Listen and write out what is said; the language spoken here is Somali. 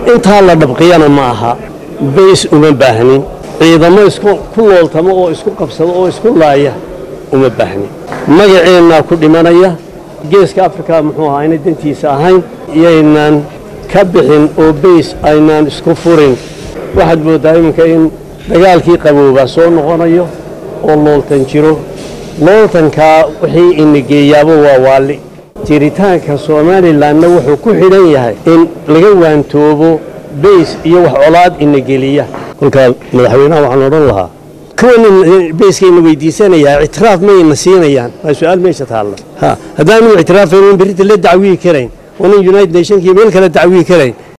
intaa la dhabqiyana ma aha bays uma baahnin ciidamo isku ku looltamo oo isku qabsado oo isku laaya uma baahnin magaceennaa ku dhimanaya geeska afrika muxuu ahaa inay dantiisa ahayn iyaynaan ka bixin oo bays aynaan isku furin waxaad mooddaa iminka in dagaalkii qaboobaa soo noqonayo oo looltan jiro looltankaa wixii inageeyaaba waa waalli jiritaanka somalilanna wuxuu ku xidhan yahay in laga waantoobo bays iyo wax colaad inageliya kolkaa madaxweynaha waxaan odhan lahaa kuwan bayskayna weydiisanayaa ictiraaf mayna siinayaan waa su-aal meesha taalla ha haddaanu ictiraafayn berita la dacwiyi karayn onan united nationkii meel kale dacwiyi karayn